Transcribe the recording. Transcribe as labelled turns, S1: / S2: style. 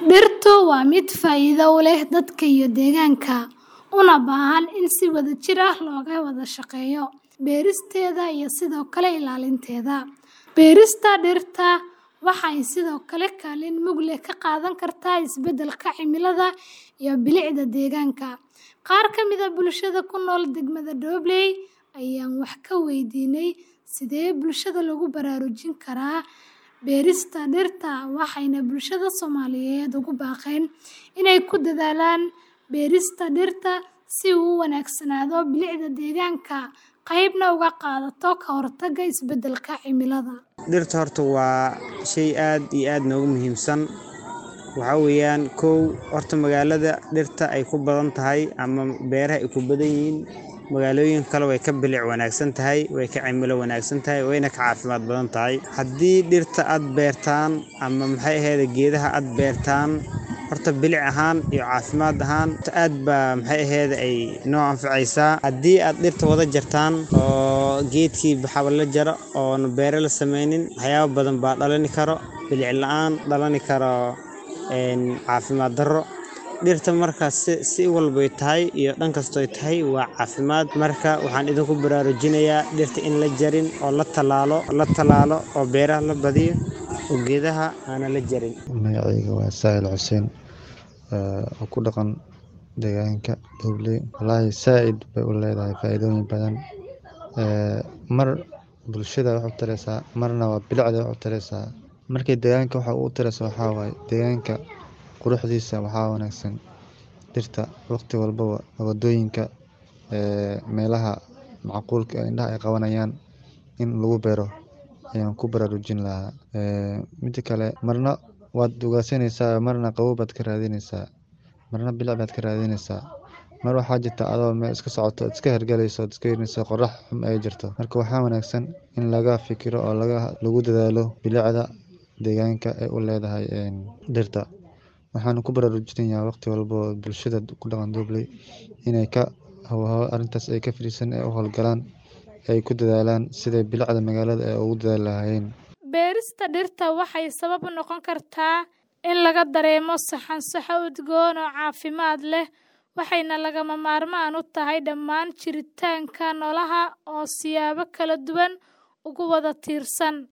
S1: Dhirtu waa mid faa'iido u leh dadka iyo deegaanka, una baahan in si wadajir ah looga wada shaqeeyo beeristeeda iyo sidoo kale ilaalinteeda. Beerista dhirta waxay sidoo kale kaalin mug leh ka qaadan kartaa isbeddelka cimilada iyo bilicda deegaanka. Qaar ka mid ah bulshada ku nool degmada Dobley ayaan wax ka weydiinay sidee bulshada loogu baraarujin karaa beerista dhirta, waxayna bulshada Soomaaliyeed ugu baaqeen inay ku dadaalaan beerista dhirta si uu u wanaagsanaado bilicda deegaanka, qaybna uga qaadato ka hortagga isbeddelka cimilada.
S2: Dhirta horta waa shay aad iyo aad noogu muhiimsan. Waxaa weeyaan kow horta magaalada dhirta ay ku badan tahay ama beeraha ay ku badan yihiin magaalooyin kale way ka bilic wanaagsan tahay, way ka cimilo wanaagsan tahay, wayna ka caafimaad badan tahay. Haddii dhirta aad beertaan ama maxay ahayd geedaha aad beertaan horta bilic ahaan iyo caafimaad ahaan aad baa maxay ahayd ay noo anfacaysaa. Haddii aad dhirta wada jartaan oo geedkii baxaba la jaro oo beere la sameynin waxyaabo badan baa dhalani karo bilic la'aan dhalani karo caafimaad darro. Dhirta markaas si walba tahay iyo dhan kasto ay tahay waa caafimaad. Marka waxaan idinku baraarujinayaa dhirta in la jarin oo la talaalo, la talaalo oo beeraha la badiyo oo geedaha aan la jarin.
S3: Magacayga waa Sahil Xuseen oo ku dhaqan deegaanka Dobley. Wallaahi saaid bay u leedahay faa'iidooyin badan. Mar bulshada wax u taraysaa, marna waa bilicda wax u taraysaa. Markii deegaanka waxa u tarayso waxaa waaye deegaanka quruxdiisa waxaa wanaagsan dhirta waqti walbaba wadooyinka meelaha macquulka indhaha ay qabanayaan in lagu beero ayaan ku baraarujin lahaa. Mida kale marna waad ugaarsanaysaa marna qabow baad ka raadinaysaa, marna bilic baad ka raadinaysaa. Mar waxaa jirta adoo meel iska socoto iska hergalayso iska fiirinayso qorrax xun ay jirto. Marka waxaa wanaagsan in laga fikiro oo laga lagu dadaalo bilicda deegaanka ay u leedahay dhirta. Waxaan ku baraarujinayaa waqti walbo bulshada ku dhaqan Dobley inay ka arrintaas ay ka fariisan ay u hawlgalaan ay ku dadaalaan siday bilicda magaalada ay ugu dadaali lahaayeen.
S1: Beerista dhirta waxay sabab u noqon kartaa in laga dareemo saxan-saxo udgoon oo caafimaad leh, waxayna lagama maarmaan u tahay dhammaan jiritaanka noolaha oo siyaabo kala duwan ugu wada tiirsan.